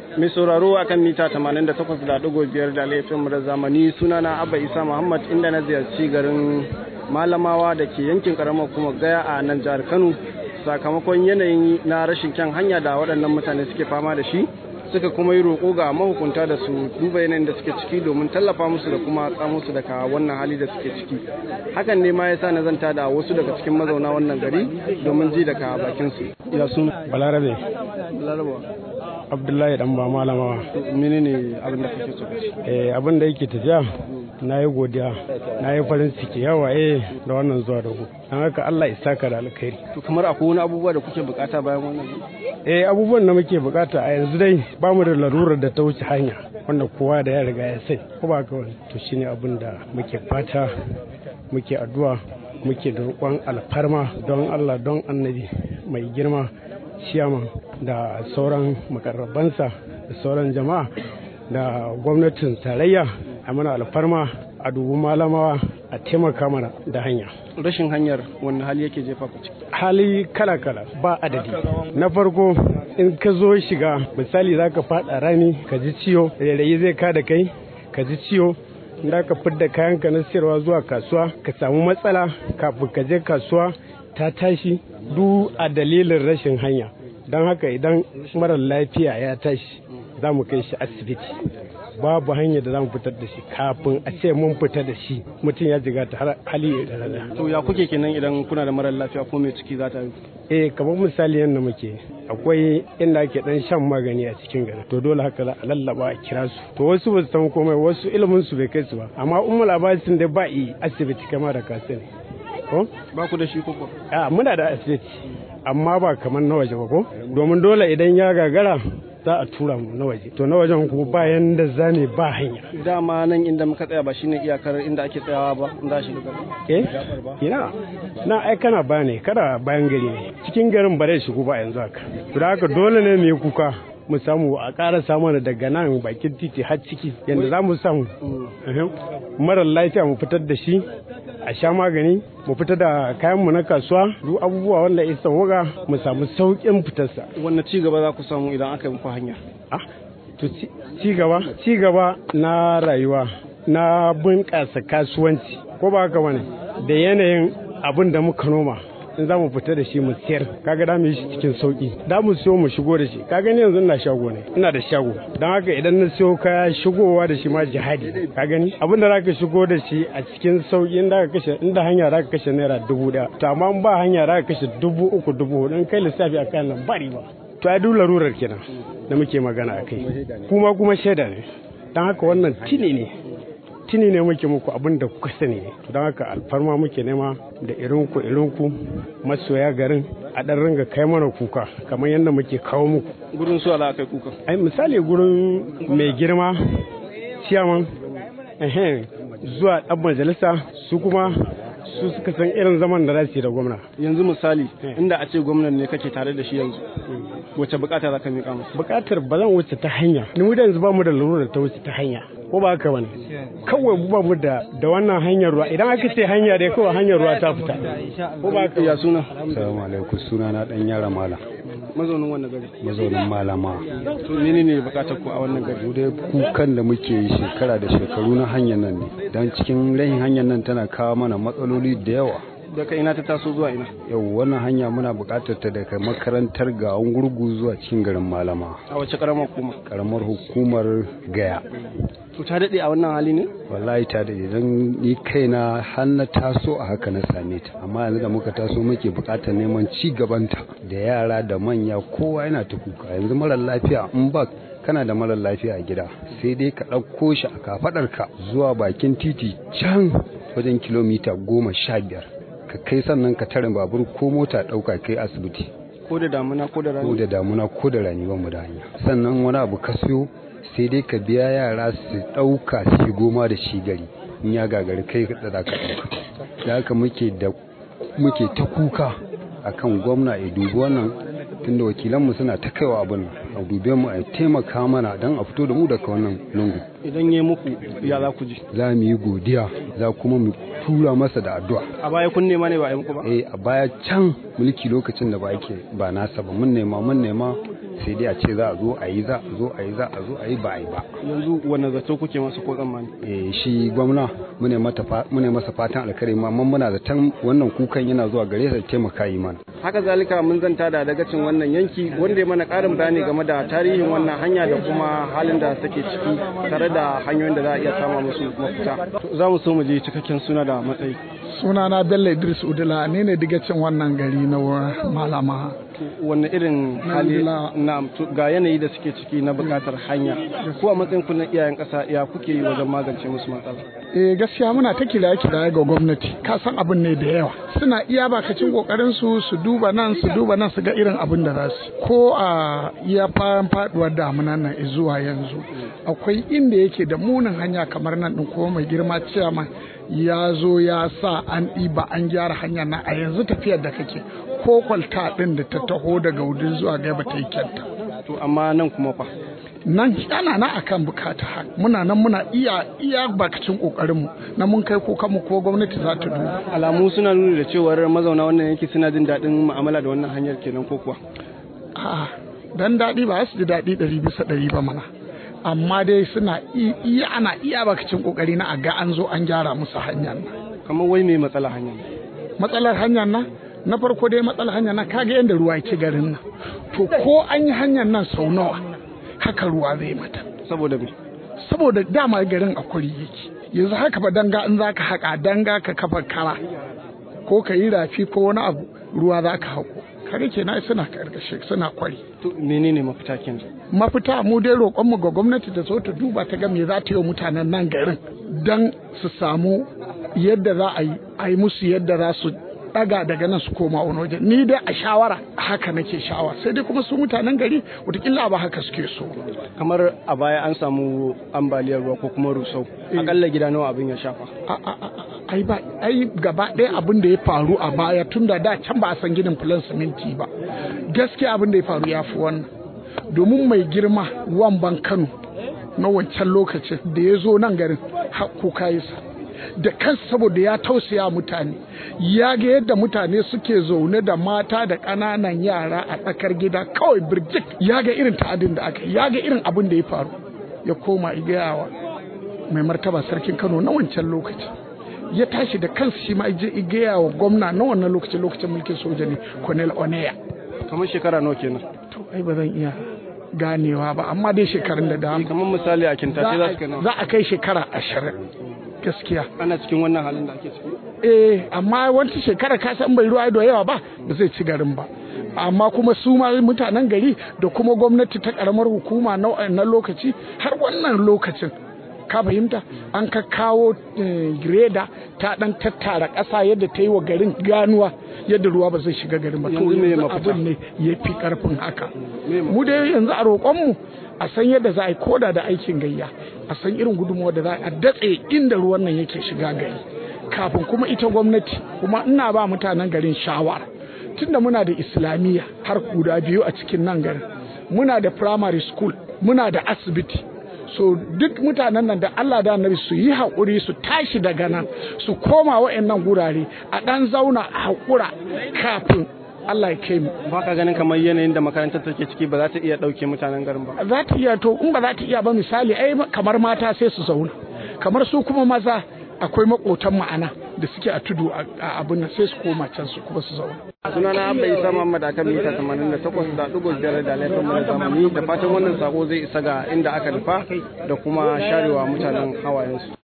mai sauraro akan mita 88.5 da laifin mu da zamani sunana Abba Isa Muhammad inda na ziyarci garin Malamawa da ke yankin karamar kuma gaya a nan jihar Kano sakamakon yanayin na rashin kyan hanya da waɗannan mutane suke fama da shi suka kuma yi roƙo ga mahukunta da su duba yanayin da suke ciki domin tallafa musu da kuma tsamo su daga wannan hali da suke ciki hakan ne ma ya sa na zanta da wasu daga cikin mazauna wannan gari domin ji daga bakin su ya sun balarabe larabawa abdullahi dan ba malamawa menene abin da kake so ka ci eh abin da yake tafiya na yi godiya na yi farin ciki yawa eh da wannan zuwa da ku don haka Allah ya saka da alkhairi to kamar akwai wani abubuwa da kuke bukata bayan wannan eh abubuwan da muke bukata a yanzu dai ba mu da larurar da ta wuce hanya wanda kowa da ya riga ya sai ko ba ka wani to shine abin da muke fata muke addu'a muke da roƙon alfarma don Allah don annabi mai girma ciyaman da sauran makarrabansa da sauran jama'a da gwamnatin tarayya a mana alfarma a dubu malamawa a taimaka mana da hanya rashin hanyar wani hali yake jefa ku ciki hali kala-kala ba adadi na farko in ka zo shiga misali za ka fada rami ka ji ciwo rairayi zai ka da kai ka ji ciwo da ka fidda kayanka na siyarwa zuwa kasuwa ka samu matsala kafin ka je kasuwa ta tashi duk a dalilin rashin hanya don haka idan marar lafiya ya tashi za mu kai shi asibiti babu hanyar da za mu fitar da shi kafin a ce mun fita da shi mutum ya jiga ta hali da rana. to ya kuke kenan idan kuna da marar lafiya ko mai ciki za ta yi eh kamar misali yadda muke akwai inda ake dan shan magani a cikin gari to dole haka za a lallaba a kira su to wasu ba su san komai wasu ilimin su bai kai su ba amma ummul abasin da ba yi asibiti kamar da ka sani ko ba ku da shi koko a muna da asibiti amma ba kamar na waje ba ko domin dole idan ya gagara za a tura mu na waje to na wajen kuma ba yanda za ne ba hanya dama nan inda muka tsaya ba shine iyakar inda ake tsayawa ba inda shi gaba eh ina na ai kana ba ne kada bayan gari ne cikin garin ba zai shigo ba yanzu haka to da haka dole ne mu yi kuka mu samu a ƙara samu daga nan bakin titi har ciki yadda za mu samu marar lafiya mu fitar da shi a sha magani mu fita da kayanmu na kasuwa duk abubuwa wanda ya sauwaka mu samu sauƙin fitarsa wannan ci gaba za ku samu idan aka yi muku hanya ah to ci gaba ci gaba na rayuwa na bunƙasa kasuwanci ko ba haka bane da yanayin abin da muka noma in za mu fita da shi mu siyar kaga da mu yi shi cikin sauki da mu siyo mu shigo da shi kaga ni yanzu ina shago ne ina da shago don haka idan na siyo kaya shigowa da shi ma jihadi ka gani abin da zaka shigo da shi a cikin sauki in ka kashe inda hanya zaka kashe naira dubu daya to amma in ba hanya zaka kashe dubu uku dubu hudu in kai lissafi a kan nan ba riba to ai duk larurar kenan da muke magana a kai kuma kuma shaida ne don haka wannan tini ne tuni ne muke muku abin da kuka sani ne don haka alfarma muke nema da irinku irinku masoya garin a ɗan ringa kai mana kuka kamar yadda muke kawo muku gurin su ala kai kuka ai misali gurin mai girma ciyaman zuwa ɗan majalisa su kuma su suka san irin zaman da za su yi da gwamna yanzu misali inda a ce gwamnan ne kake tare da shi yanzu wace bukata za ka miƙa masa bukatar ba zan wuce ta hanya ni mu da yanzu ba mu da lura ta wuce ta hanya ko ba haka bane kawai ba mu da da wannan hanyar ruwa idan aka ce hanya dai kawai hanyar ruwa ta fita ko ba haka ya suna assalamu alaikum suna na dan yara mala mazaunin wannan gari mazaunin malama to menene bukatar ku a wannan gari mu dai kukan da muke yi shekara da shekaru na hanyar nan ne dan cikin rahin hanyar nan tana kawo mana matsaloli da yawa daga ina ta taso zuwa ina yau wannan hanya muna buƙatar ta daga makarantar ga gurgu zuwa cikin garin malama a wace karamar hukuma karamar hukumar gaya to ta daɗe a wannan hali ne wallahi ta daɗe don ni kaina har na taso a haka na same ta amma yanzu da muka taso muke buƙatar neman ci gabanta da yara da manya kowa yana ta kuka yanzu marar lafiya in ba kana da marar lafiya a gida sai dai ka ɗauko shi a kafaɗarka zuwa bakin titi can wajen kilomita goma sha biyar ka kai sannan ka tarin babur ko mota ɗauka kai asibiti ko da damuna ko da rani ko da damuna ko da rani ba mu da hanya sannan wani abu ka siyo sai dai ka biya yara su ɗauka su goma da shi gari in ya gagari kai da za ka ɗauka da haka muke da muke ta kuka akan gwamna ya dubi wannan tunda wakilanmu suna ta kaiwa abin a dube mu a taimaka mana don a fito da mu daga wannan lungu idan ya muku ya za ku ji za mu yi godiya za kuma mu tura masa da addu'a a baya kun nema ne ba a yi muku ba eh a baya can mulki lokacin da ba yake ba nasa ba mun nema mun nema sai dai a ce za a zo a yi za a zo a yi za a zo a yi ba a yi ba yanzu wani zato kuke masa ko tsammani eh shi gwamna mune mata mune masa fatan alkhairi amma muna zaton wannan kukan yana zuwa gare sa taimaka yi mana haka zalika mun zanta da dagacin wannan yanki wanda ya mana karin bayani game da tarihin wannan hanya da kuma halin da take ciki tare da hanyoyin da za a iya sama musu mafita za mu so mu je cikakken suna da matsayi sunana bello idris udula ne ne digacin wannan gari na malama wanne irin hali na ga yanayi da suke ciki na bukatar hanya ko a matsayin ku na iyayen kasa ya kuke yi wajen magance musu matsala eh gaskiya muna ta kira kira ga gwamnati ka san abin ne da yawa suna iya bakacin kokarin su su duba nan su duba nan su ga irin abin da za su ko a iya fayan faduwar damunan nan zuwa yanzu akwai inda yake da munin hanya kamar nan din ko mai girma ciyaman ya zo ya sa an ɗiba an gyara hanya na a yanzu tafiyar da kake ko kwalta ɗin da ta taho daga wudin zuwa gaba ta yi kyanta. To amma nan kuma fa? Nan ana na akan bukata haka muna nan muna iya iya bakacin kokarin mu na mun kai kokan mu ko gwamnati za ta duba. Alamu suna nuni da cewar mazauna wannan yanki suna jin daɗin mu'amala da wannan hanyar kenan ko kuwa? A'a dan daɗi ba su ji daɗi ɗari bisa ɗari ba mana. amma dai suna iya ana iya bakacin kokari na a ga an zo an gyara musu hanyar nan kamar wai mai matsala hanyar matsalar hanyar nan na farko dai matsalar hanyar nan kaga yadda ruwa yake garin nan to ko an yi hanyar nan sau nawa haka ruwa zai mata saboda me saboda dama garin a kwari yake yanzu haka ba danga in zaka haka danga ka kafa kara ko ka yi rafi ko wani abu ruwa zaka hako kare kenan suna karkashe suna kwari to menene mafita kenan mafita mu dai roƙon mu ga gwamnati ta zo ta duba ta ga me za ta yi wa mutanen nan garin dan su samu yadda za a yi a yi musu yadda za su daga daga nan su koma wani waje ni dai a shawara haka nake shawa sai dai kuma su mutanen gari wataƙila ba haka suke so kamar a baya an samu ambaliyar ruwa ko kuma rusau akalla gida nawa abin ya shafa ai ba ai gaba ɗaya abin da ya faru a baya tun da da can ba a san ginin filan siminti ba gaskiya abin da ya faru ya fi wannan domin mai girma wamban kano na wancan lokacin da ya zo nan garin kuka yi sa da kansa saboda ya tausaya mutane ya ga yadda mutane suke zaune da mata da ƙananan yara a tsakar gida kawai birjik ya ga irin ta'adin da aka ya ga irin abin da ya faru ya koma igayawa mai martaba sarkin kano na wancan lokaci ya tashi da kansa shi ma je igayawa gwamna na wannan lokacin lokacin mulkin soja ne colonel oneya kamar shekara nawa kenan to ai ba zan iya ganewa ba amma dai shekarun da dama kamar misali a kintace za su kai za a kai shekara ashirin gaskiya ana cikin wannan halin da ake ciki eh amma wata shekara ka san bai ruwa da yawa ba ba zai ci garin ba amma kuma su ma mutanen gari da kuma gwamnati ta karamar hukuma na wannan lokaci har wannan lokacin ka fahimta an ka kawo greda ta dan tattara ƙasa yadda ta yi wa garin ganuwa yadda ruwa ba zai shiga garin ba to yanzu abin ne ya fi karfin haka mu dai yanzu a roƙonmu a san yadda za a yi koda da aikin gayya a san irin gudunmuwa da za a datse inda ruwan nan yake shiga gari kafin kuma ita gwamnati kuma ina ba mutanen garin shawara tunda muna da islamiyya har guda biyu a cikin nan garin muna da primary school muna da asibiti so duk mutanen nan da Allah da annabi su yi haƙuri su tashi daga nan su koma wa'annan gurare a ɗan zauna a haƙura kafin Allah ya kai mu. Ba ka ganin kamar yanayin da makarantar take ciki ba za ta iya ɗauke mutanen garin ba. Za ta iya to in ba za ta iya ba misali ai kamar mata sai su zauna kamar su kuma maza akwai makotan ma'ana da suke a tudu a abin nan sai su koma can su kuma su zauna. sunana abba isa muhammad a kan mita 88 da ɗigo biyar da laifin mana zamani da fatan wannan sako zai isa ga inda aka nufa da kuma sharewa mutanen hawayensu